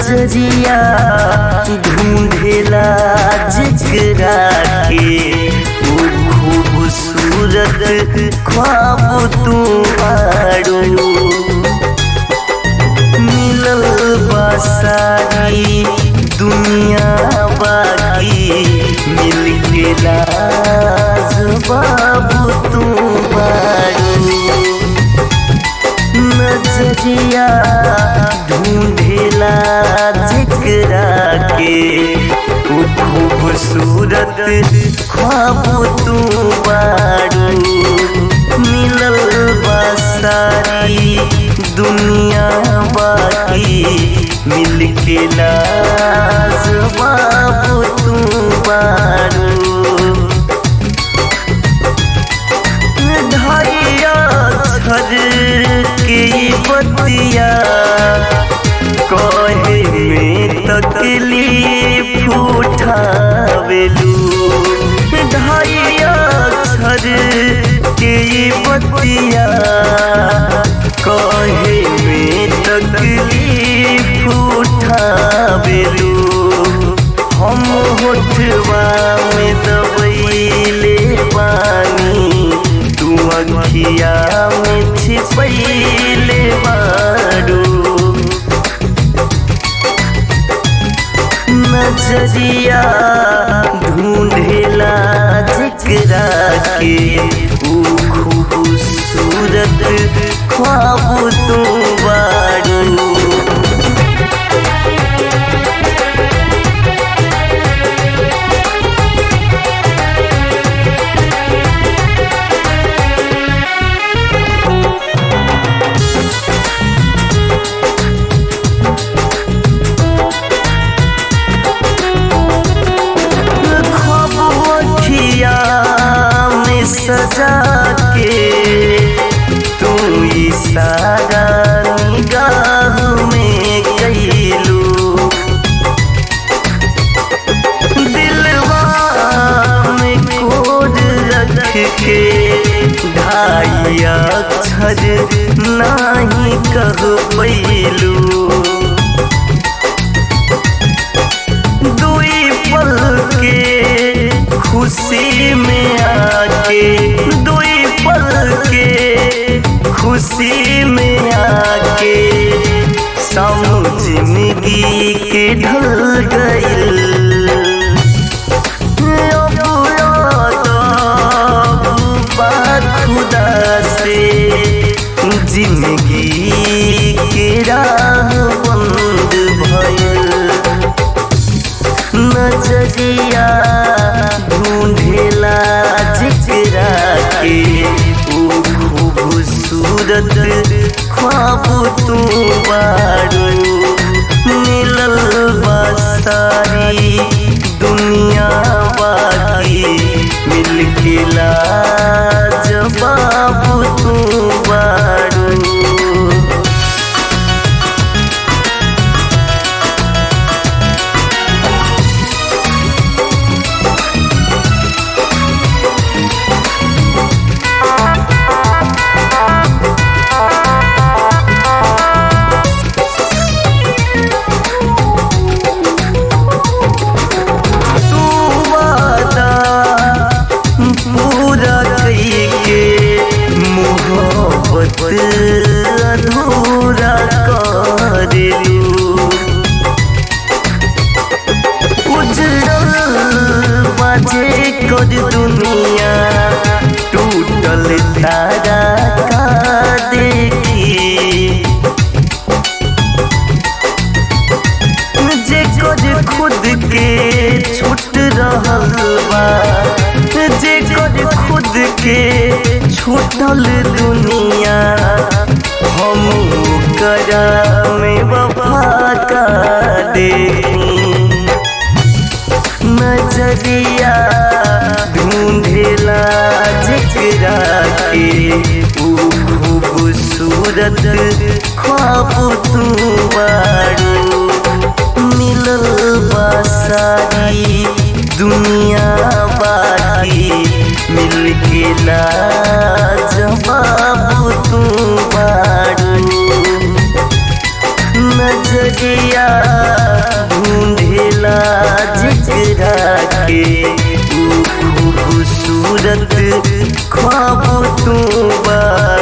नजरिया ढूंढेला जिकरा के वो खूबसूरत ख्वाब तू आड़ू मिलल बा सारी दुनिया बाकी मिल के लाज बाबू तू बारू नजरिया ढूंढेला जिकरा के वो खूबसूरत ख्वाब तू बारू मिलल बा सारी दुनिया बाकी मिल के लाज बाबू तू बारू धैया घर के बतिया कहे में तकलीफ उठावेलू धैया घर के बतिया कहे में तकलीफ उठावेलू हम होठवा में दबैले पानी तू अखिया में छिपैले बारू नजरिया ढूंढेला जिकरा के ऊ खूबसूरत ख्वाब तू बारू खबुआ में सजा के तू इशारा निगाह में कैलू दिलवा में कोड रख के ढाई अक्षर नाही कह पैलू दुई पल के खुशी में आके दुई पल के खुशी में आके सब जिंदगी के ढल गइल अब याद बा खुदा से जिंदगी के राह बंद भइल नजरिया ढूंढेला जिकरा के वो खूबसूरत ख्वाब तू बारू मिलल बा सारी दुनिया बाकी मिल के लाज बाबू तू बारू तू वादा पूरा कइके मोहब्बत अधूरा करेलू उजड़ल बाजे कर दुनिया टूटल तारा का देखी जे कर खुद के छूट रहल बा जे कर खुद के छूटल दुनिया हम करा में वफा का देखी नजरिया ढूंढेला जिकरा के वो खूबसूरत ख्वाब तू बारू मिलल बा सारी दुनिया बाकी मिल के लाजवाब तू बारू नजरिया खूबसूरत ख्वाब तू बारू